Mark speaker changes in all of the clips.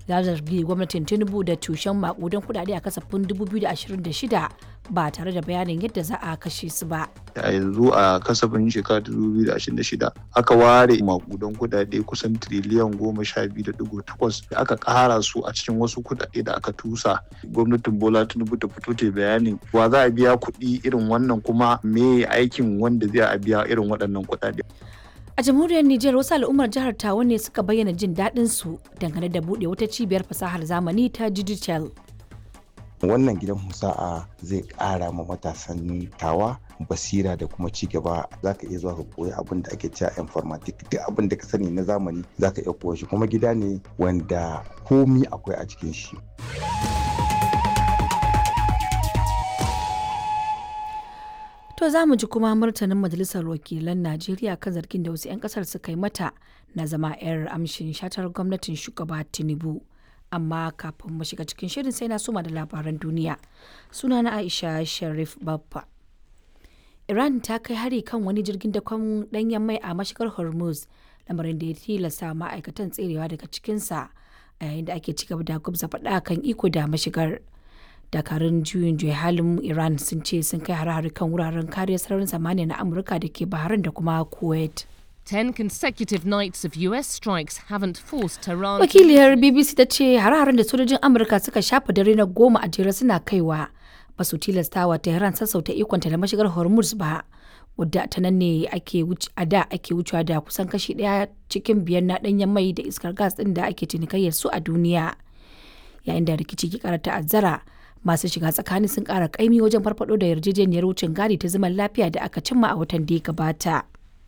Speaker 1: ya zargi gwamnatin tinubu da tushen makudan kudade a kasafin 2026 ba tare da bayanin yadda za a kashe su ba
Speaker 2: a yanzu a kasafin shekara 2026 aka ware makudan kudade kusan triliyan goma sha biyu da digo takwas da aka kara su a cikin wasu kudade da aka tusa gwamnatin bola tinubu ta fito ta bayanin wa za a biya kuɗi irin wannan kuma me aikin wanda zai a biya irin waɗannan kudade
Speaker 1: a jamhuriyar Nijar wasu al'ummar jihar Tawa ne suka bayyana jin daɗin su dangane da buɗe wata cibiyar fasahar zamani ta digital
Speaker 3: wannan gidan musa'a zai ƙara ma matasan tawa basira da kuma ci gaba za ka iya zuwa ka koyi abin da ake cewa informatic duk abin da ka sani na zamani za ka iya koya shi kuma gida ne wanda komi akwai a cikin shi
Speaker 1: To za mu ji kuma martanin Majalisar Wakilan Najeriya kan zargin da wasu 'yan kasar suka yi mata na zama 'yar amshin shatar gwamnatin shugaba Tinubu. Amma kafin mu shiga cikin shirin sai na suma da labaran duniya. Suna na Aisha Sharif Baffa. Iran ta kai hari kan wani jirgin dakon danyen mai a mashigar Hormuz, lamarin da ya tilasta ma'aikatan tserewa daga cikinsa a yayin da ake cigaba da gwabza faɗa kan iko da mashigar. dakarun juyin juya halin iran sun ce sun kai hare-hare kan wuraren kariyar sararin samaniya na amurka da ke bahrain da kuma kuwait
Speaker 4: Ten consecutive nights of US strikes haven't forced Tehran.
Speaker 1: wakiliyar bbc ta ce hare-haren da sojojin amurka suka shafa dare na goma a jere suna kaiwa ba su tilastawa tehran sassauta ikonta da mashigar hormuz ba wadda ta nan ne ake a da ake wucewa da kusan kashi daya cikin biyar na danyen mai da iskar gas din da ake cinikayyar su a duniya yayin da rikici ke kara ta'azzara masu shiga tsakani sun kara kaimi wajen farfado da yarjejeniyar wucin gadi ta zaman lafiya da aka cimma a watan da ya gabata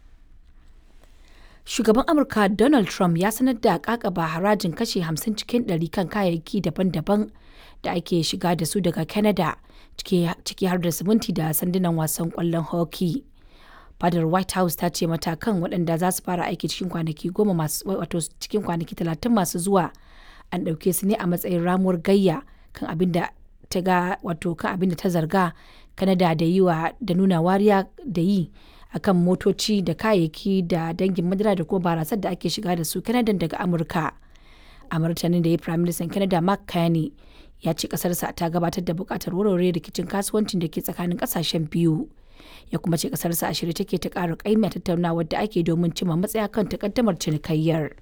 Speaker 1: shugaban amurka donald trump ya sanar da kakaba harajin kashe 50 cikin 100 kan kayayyaki daban-daban da ake shiga da su daga canada ciki har da siminti da sandunan wasan kwallon hockey fadar white house ta ce matakan waɗanda za su fara aiki cikin kwanaki goma masu wato cikin kwanaki talatin masu zuwa an ɗauke su ne a matsayin ramuwar gayya kan abin da ta ga wato kan abin da ta zarga kanada da yi wa da nuna wariya da yi akan motoci da kayayyaki da dangin madara da kuma barasar da ake shiga da su kanada daga amurka a martanin da ya prime minister canada mark carney ya ce kasarsa ta gabatar da bukatar warware rikicin kasuwancin da ke tsakanin kasashen biyu ya kuma ce kasarsa a shirye take ta ƙara ƙaimi a tattaunawar da ake domin cimma matsaya kan takaddamar cinikayyar.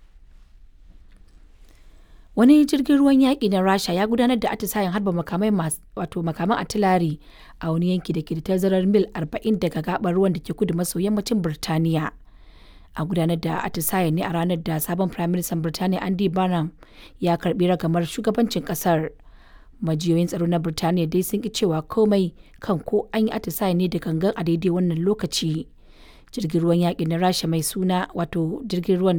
Speaker 1: wani jirgin ruwan yaƙi na rasha ya gudanar da atisayen harba makamai wato makaman atilari a wani yanki da ke da tazarar mil 40 daga gabar ruwan da ke kudu maso yammacin birtaniya a gudanar da atisayen ne a ranar da sabon prime minister birtaniya andy barnum ya karbi ragamar shugabancin kasar majiyoyin tsaro na birtaniya dai sun ki cewa komai kan ko an yi atisayen ne da gangan a daidai wannan lokaci jirgin ruwan yaƙi na rasha mai suna wato jirgin ruwan